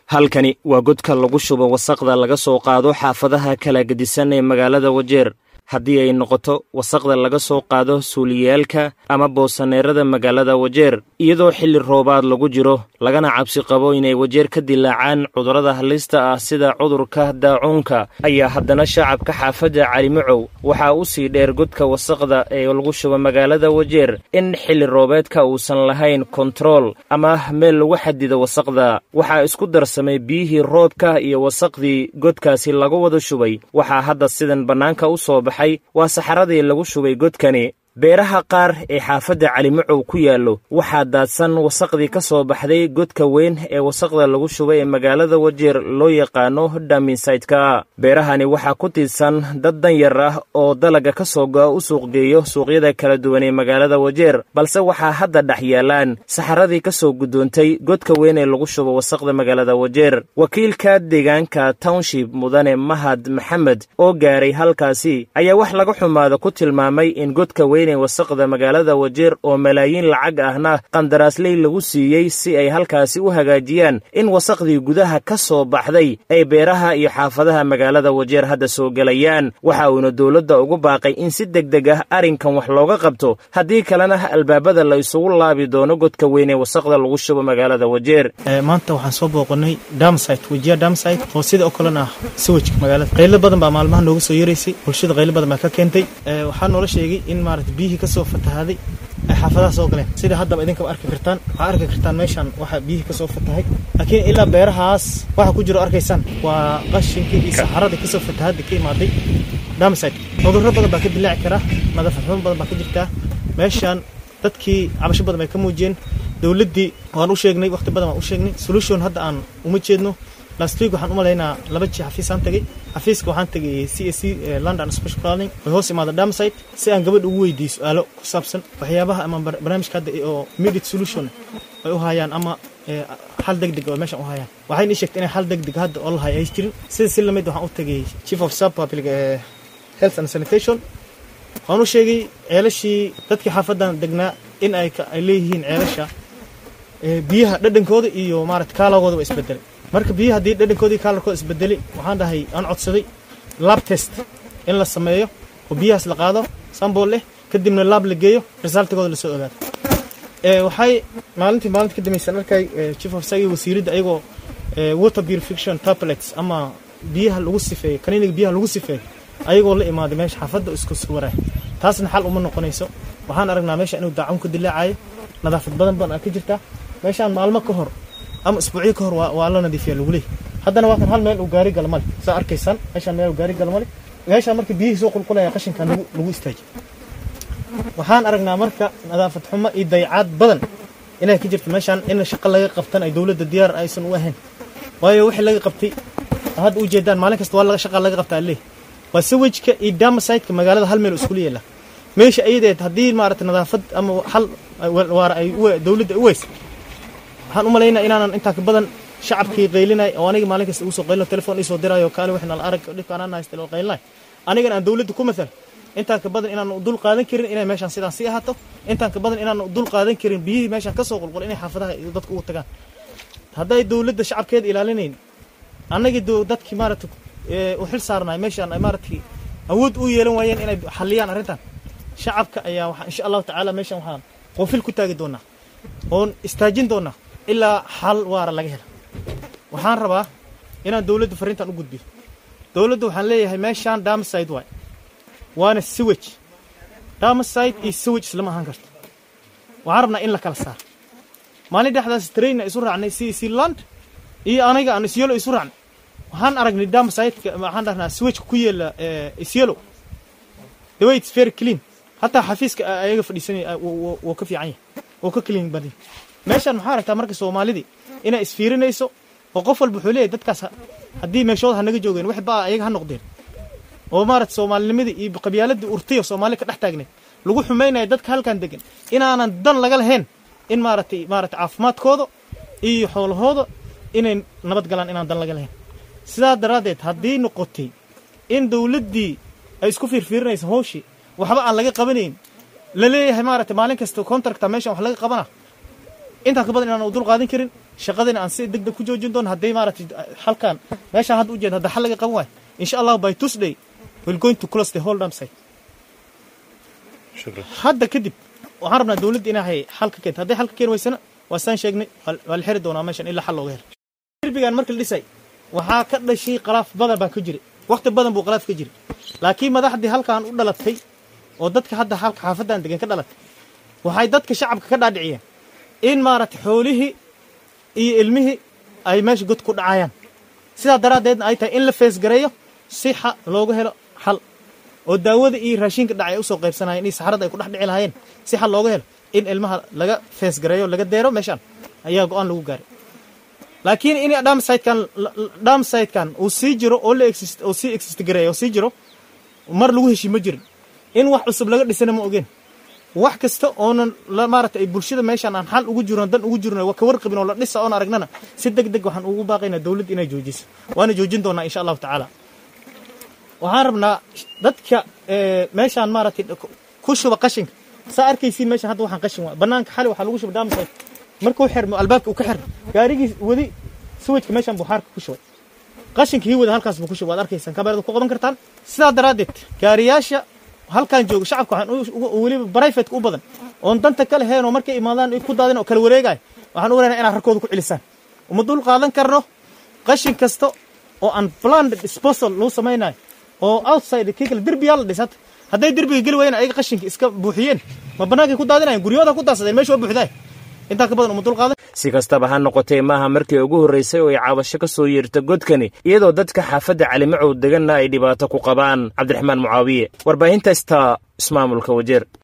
halkani waa godka lagu shubo wasaqda laga soo qaado xaafadaha kala gedisan ee magaalada wajeer haddii ay noqoto wasaqda laga soo qaado suuliyaalka ama boosaneerada magaalada wajeer iyadoo xilli roobaad lagu jiro lagana cabsi qabo inay wajeer ka dilaacaan cudurrada halista ah sida cudurka daacuunka ayaa haddana shacabka xaafadda calimacow waxaa u sii dheer godka wasaqda ee lagu shubo magaalada wajeer in xilli roobeedka uusan lahayn kontarool ama meel lagu xadido wasaqda waxaa isku darsamay biyihii roobka iyo wasaqdii godkaasi lagu wada shubay waxaa hadda sidan bannaanka u soo baxay waa saxaradii lagu shubay godkani beeraha qaar ee xaafadda calimacow ku yaallo waxaa daadsan wasaqdii ka soo baxday godka weyn ee wasaqda lagu shubay ee magaalada wajeer loo yaqaano dhaminsaytka beerahani waxaa ku tiidsan dad danyar ah oo dalaga ka soo go'a u suuqgeeyo suuqyada kala duwan ee magaalada wajeer balse waxaa hadda dhex yaallaan saxaradii ka soo guddoontay godka weyn ee lagu shubo wasaqda magaalada wajeer wakiilka deegaanka township mudane mahad maxamed oo gaaray halkaasi ayaa wax laga xumaada ku tilmaamay in godka weyn wasaqda magaalada wajeer oo malaayiin lacag ahna qandaraasley lagu siiyey si ay halkaasi u hagaajiyaan in wasaqdii gudaha ka soo baxday ay beeraha iyo xaafadaha magaalada wajeer hadda soo gelayaan waxa uuna dowladda ugu baaqay in si deg deg ah arrinkan wax looga qabto haddii kalena albaabada la isugu laabi doono godka weyn ee wasaqda lagu shubo magaalada wajeer maanta waxaan soo booqanay damsite wejiya damsite oo sida oo kalena ah sawajka magaalada qaylo badan baa maalmaha nooga soo yaraysay bulshada qaylo badan baa ka keentay waxaa noola sheegay in maarata biyihii kasoo fatahaaday ay xaafadaha soo galeen sida haddaba idinkaba arki kartaan waxaa arki kartaan meeshaan waxaa biyihii kasoo fatahay laakiin ilaa beerahaas waxa ku jiro arkaysaan waa qashinkii iyo saxaradii kasoo fatahaaday ka imaaday damsite cudurro badan baa ka dilaaci karaa nadaafad xumo badan baa ka jirtaa meeshaan dadkii cabasho badan bay ka muujiyeen dowladdii waan u sheegnay waqti badan waan u sheegnay solution hadda aan uma jeedno last week waxaan u malaynaa laba jii xafiisaan tagay xafiiska waxaan tagay c a c london special planning way hoos imaada damsite si aan gabadha ugu weydiiyo su-aalo ku saabsan waxyaabaha ama barnaamijka hadda oo immediate solution ay u hayaan ama xal deg deg oo meeshan u hayaan waxayna ii sheegtay inay xal deg deg hadda oo lahay ay jirin sida si lamid waxaan u tagay chief of sub public health and sanitation waan u sheegay ceelashii dadkii xaafadan degnaa in ay ay leeyihiin ceelasha biyaha dhadhankooda iyo maarata kaalagooda waa isbedelay marka biyo haddii dhadhankoodii kaalarkooda isbedelay waxaan dhahay aan codsaday lab test in la sameeyo oo biyahaas la qaado sambol leh kadibna laab la geeyo resultigooda lasoo ogaado waxay maalintii maalinta ka dambaysan arkay chief of sagi wasiiradda ayagoo water purification tablets ama biyaha lagu sifeeyo kaniiniga biyaha lagu sifeeyo ayagoo la imaaday meesha xaafadda isku suwaraay taasna xal uma noqonayso waxaan aragnaa meesha inuu daacun ka dilaacayo nadaafad badan badan aa ka jirtaa meeshaan maalmo ka hor ama isbuucyo ka hor waa la nadiifiya lagu leeyahy haddana waa kan hal meel uu gaari gala male saa arkaysaan meeshaan meel uu gaari gala male meeshaan marka biyihii soo qulqulaya qashinkan lagu lagu istaajiy waxaan aragnaa marka nadaafad xumo iyo dayacaad badan inay ka jirto meeshaan in shaqo laga qabtan ay dowladda diyaar aysan u ahayn waayo wixii laga qabtay hadda u jeedaan maalin kasta waa laga shaqa laga qabtaa leeh waa sawajka iyo damasiteka magaalada hal meel iskula yeela meesha ayadeed haddii maarata nadaafad ama xal waara ay dowladda u weys waxaan u malaynaa inaanan intaa ka badan shacabkii qaylinay oo aniga maalin kasta ugu soo qaylino telefon iisoo diraayo kaale wixna la arag dhibkaan haysta oo qaylinay anigana aan dowladda ku mathal intaan ka badan inaan dul qaadan karin inay meeshaan sidaan sii ahaato intaan ka badan inaan dul qaadan karin biyihii meeshaan ka soo qulqul inay xaafadaha iyo dadka ugu tagaan hadday dowladda shacabkeeda ilaalinayn annagii dadkii maarata u xil saarnaay meeshaan ay maaratay awood u yeelan waayeen inay xalliyaan arrintan shacabka ayaa waxaa insha allahu tacaala meeshaan waxaan qoofil ku taagi doonaa oon istaajin doonaa ilaa xal waara laga hela waxaan rabaa inaan dowladda fariintan u gudbiyo dowladda waxaan leeyahay meeshaan damside waay waana sewage damside iyo sewage islama ahaan karto waxaan rabnaa in la kala saaro maalin dhexdaas trainna isu raacnay c c land iyo aniga aan isyelo isu raacnay waxaan aragnay damsideka waxaan dhahnaa swageka ku yeela isyelo the way it's very clean hataa xafiiska ayaga fadhiisanay wuu ka fiican yahay wuu ka clean badan meeshaan maxaa aragtaa marka soomaalidii inay isfiirinayso oo qof walba wuxuu leeyahy dadkaas haddii meeshooda ha naga joogeen wax baa ayaga ha noqdeen oo maarata soomaalinimadii iyo qabyaaladii urtiya soomaali ka dhex taagneed lagu xumaynaya dadka halkan degan inaanan dan laga lahayn in maaratay maarata caafimaadkooda iyo xoolahooda inay nabad galaan inaan dan laga lahayn sidaa daraaddeed haddii noqotay in dowladdii ay isku fiirfiirinayso hawshii waxba aan laga qabanayn la leeyahay maaragtay maalin kasta contracta meeshan wax laga qabana intaan ka badan inaan dul qaadan karin shaqadina aan si deg deg ku joojin doono hadday maaragtay halkan meeshaan hadda ujeeda hadda xal laga qaban waayo insha allah by tuesday we'll going to close the whole dam site hadda kadib waxaan rabnaa dowladda inay xal ka keento hadday xal ka keeni weysana waa saan sheegnay waa la xiri doonaa meeshan ilaa xal looga helo derbigan marka la dhisay waxaa ka dhashay qalaaf badan baa ka jiray waqti badan buu qalaaf ka jiray laakiin madaxdii halkan u dhalatay oo dadka hadda halka xaafadan degan ka dhalatay waxay dadka shacabka ka dhaadhiciyeen in maaragtay xoolihii iyo ilmihii ay meesha god ku dhacayaan sidaa daraaddeedna ay tahay in la feesgareeyo si xa looga helo xal oo daawada iyo raashinka dhacay ay usoo qaybsanayeen iyo saxarada ay ku dhex dhici lahaayeen si xal looga helo in ilmaha laga feesgareeyo laga deero meeshaan ayaa go-aan lagu gaaray laakiin in dhamsitekan dhamsitekan uu sii jiro oo la exist oo sii exist gareeyo oo sii jiro mar lagu heshii ma jirin in wax cusub laga dhisana ma ogeen wax kasta oonan maaragtay ay bulshada meeshaan aan xal ugu jirno dan ugu jirno ka warqabin oo la dhisa oon aragnana si deg deg waxaan ugu baaqaynaa dowladda inay joojiso waana joojin doonaa insha allahu tacaala waxaan rabnaa dadka meeshaan maaragtay ku shuba qashinka saa arkaysiin meeshaan hadda waxaan qashin waa banaanka xali waxaa lagu shuba dhamsite markuu xirmo albaabka uu ka xirmo gaarigii wadi suwajka meeshaan buu xaarka ku shubay qashinkii wada halkaas buu ku shubay waad arkaysaan kamerada ku qaban kartaan sidaa daraaddeed gaariyaasha halkan jooga shacabka waxaan weliba brifate u badan oon danta kale heen oo markay imaadaan ku daadin oo kala wareegaya waxaan u leenahay inaad rarkooda ku celisaan uma dul qaadan karno qashin kasta oo aan planned disposal lagu samaynayo oo outside kii kale derbiyaa la dhisata hadday derbiga geli waayeen ayaga qashinka iska buuxiyeen ma bannaankay ku daadinayan guryahooda ku daadsadeen meesha waa buuxdaay intaa ka badan uma dul qaadan si kastaba ha noqotee maaha markii ugu horraysay oo ay caabasho ka soo yeerta godkani iyadoo dadka xaafadda calimacow deganna ay dhibaato ku qabaan cabdiraxmaan mucaawiye warbaahinta sta ismaamulka wajeer